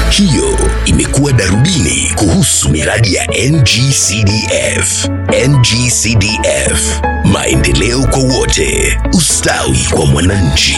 Hiyo imekuwa darubini kuhusu miradi ya NGCDF. NGCDF, maendeleo kwa wote, ustawi kwa mwananchi.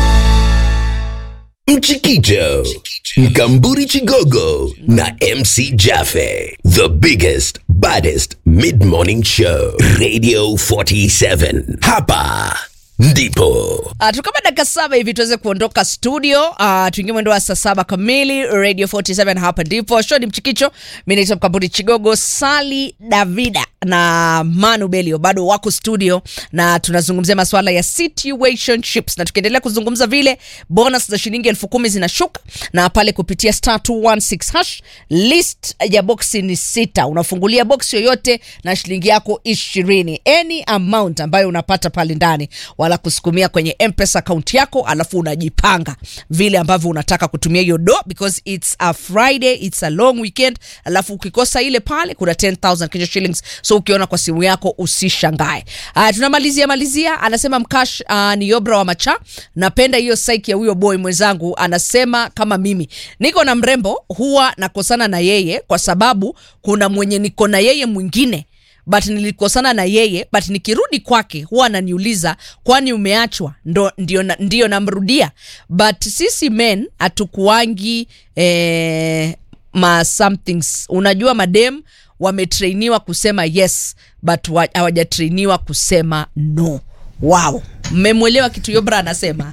Mchikicho, Mkamburi Chigogo na MC Jaffe. The biggest, baddest mid-morning show. Radio 47. Hapa ndipo. Uh, tukama dakika saba hivi tuweze kuondoka studio uh, tuingie mwendo wa saa saba kamili radio 47 hapa ndipo show ni mchikicho mi naitwa mkamburi chigogo sali davida na manu belio bado wako studio na tunazungumzia masuala ya situationships na tukiendelea kuzungumza vile bonus za shilingi elfu kumi zinashuka na pale kupitia star 216 hash list ya boksi ni sita unafungulia boksi yoyote na shilingi yako ishirini any amount ambayo unapata pale ndani wala kusukumia kwenye mpesa akaunti yako alafu unajipanga vile ambavyo unataka kutumia hiyo do because its a friday its a long weekend alafu ukikosa ile pale kuna 10000 Kenya shillings so ukiona kwa simu yako usishangae uh, tunamalizia malizia anasema mkash uh, ni yobra wa macha napenda hiyo saiki ya huyo boy mwenzangu anasema kama mimi niko na mrembo huwa nakosana na yeye kwa sababu kuna mwenye niko na yeye mwingine but nilikosana na yeye but nikirudi kwake huwa ananiuliza kwani umeachwa ndo ndio, na- ndio namrudia but sisi men hatukuangi eh, ma somethings unajua madem wametrainiwa kusema yes but wa- hawajatrainiwa kusema no wow mmemwelewa kitu yobra anasema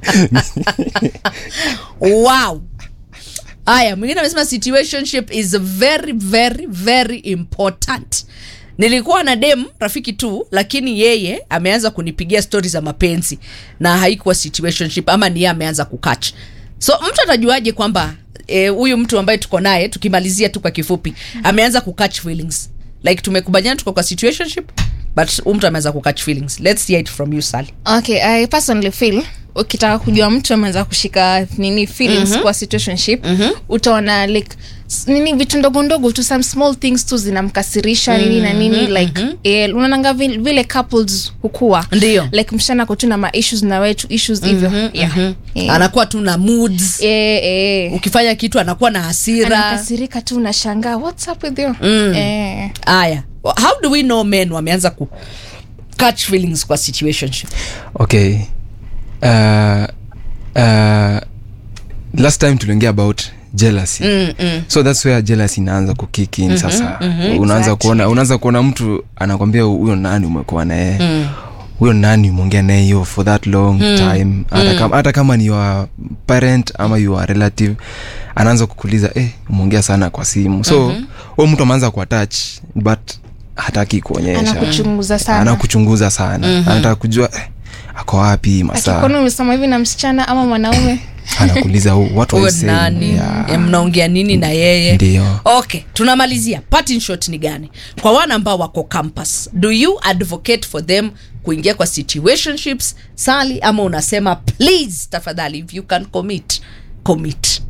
wow haya mwingine amesema situationship is very very very important nilikuwa na dem rafiki tu lakini yeye ameanza kunipigia stori za mapenzi na haikuwa situationship ama ni yeye ameanza kukach so mtu atajuaje kwamba eh, huyu mtu ambaye tuko naye tukimalizia tu kwa kifupi ameanza kukatch feelings like tumekubaliana tuko kwa situationship but huyu mtu ameanza kukatch feelings let's hear it from you sally okay i personally feel ukitaka kujua mtu ameanza kushika nini feelings mm-hmm. kwa situationship mm-hmm. utaona like s- nini vitu ndogo ndogo tu some small things tu zinamkasirisha mm-hmm. nini na nini like mm-hmm. eh, unaonanga vile, vile couples hukua Ndio. like mshana ko tu na ma issues na wetu issues hivyo mm-hmm. yeah. Eh. anakuwa tu na moods Eh, eh. ukifanya kitu anakuwa na hasira anakasirika tu unashangaa what's up with you mm. eh. haya how do we know men wameanza ku catch feelings kwa situationship okay uh, uh, last time tuliongea about jealousy mm, mm. so thats where jealousy inaanza kukick in sasa unaanza Exactly. kuona unaanza kuona mtu anakwambia huyo nani umekuwa naye huyo nani umeongea naye hiyo for that long time hata, kama, hata kama ni your parent ama your relative anaanza kukuuliza eh, umeongea sana kwa simu so huyo mtu ameanza kuatach but hataki kuonyesha Anakuchunguza sana. anakuchunguza sana anataka kujua eh, ako wapi masaa akikona umesema hivi na msichana ama mwanaume anakuuliza "Oh, what huyo was he saying?" nani Yeah. yeah. mnaongea nini na yeye Ndio. okay tunamalizia parting shot ni gani kwa wana ambao wako campus do you advocate for them kuingia kwa situationships sali ama unasema please tafadhali if you can commit commit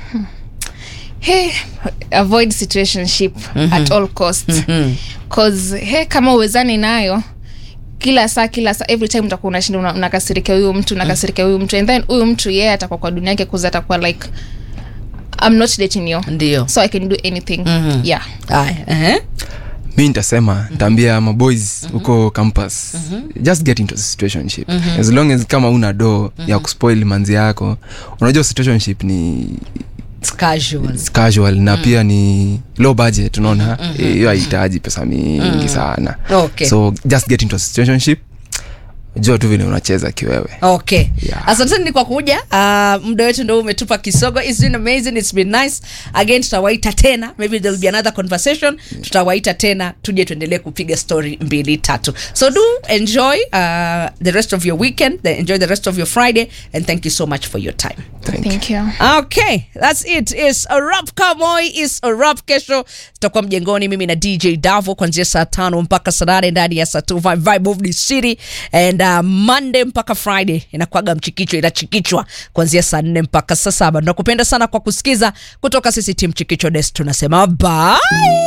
hey, avoid situationship mm-hmm. at all costs cause hey, kama uwezani nayo kila saa kila saa every time utakuwa unashinda una- unakasirikia huyu mtu unakasirikia huyu mtu and then huyu mtu yeye atakuwa kwa dunia yake kuza atakuwa like i'm not dating you ndio so i can do anything Mhm. yeah haya ehe. mi nitasema ntaambia maboys huko campus just get into a situationship as long as kama una do ya kuspoil manzi yako unajua situationship ni It's casual it's casual na pia ni low budget unaona Eh, hiyo haihitaji pesa mingi sana Okay. so just get into a situationship jua tu vile unacheza kiwewe okay Yeah. asanteni kwa kuja uh, muda wetu ndo umetupa kisogo It's been amazing it's been nice again tutawaita tena maybe there'll be another conversation tutawaita tena tuje tuendelee kupiga story mbili tatu so do enjoy uh, the rest of your weekend the, enjoy the rest of your friday and thank you so much for your time Thank you. thank you okay that's it is a rap kamoy is a rap kesho tutakuwa mjengoni mimi na dj davo kuanzia saa tano mpaka saa nane ndani ya saa tu vibe vibe of the city and uh, monday mpaka friday inakuaga mchikichwa inachikichwa kuanzia saa nne mpaka saa saba tunakupenda sana kwa kusikiza kutoka sisi tim chikicho des tunasema bye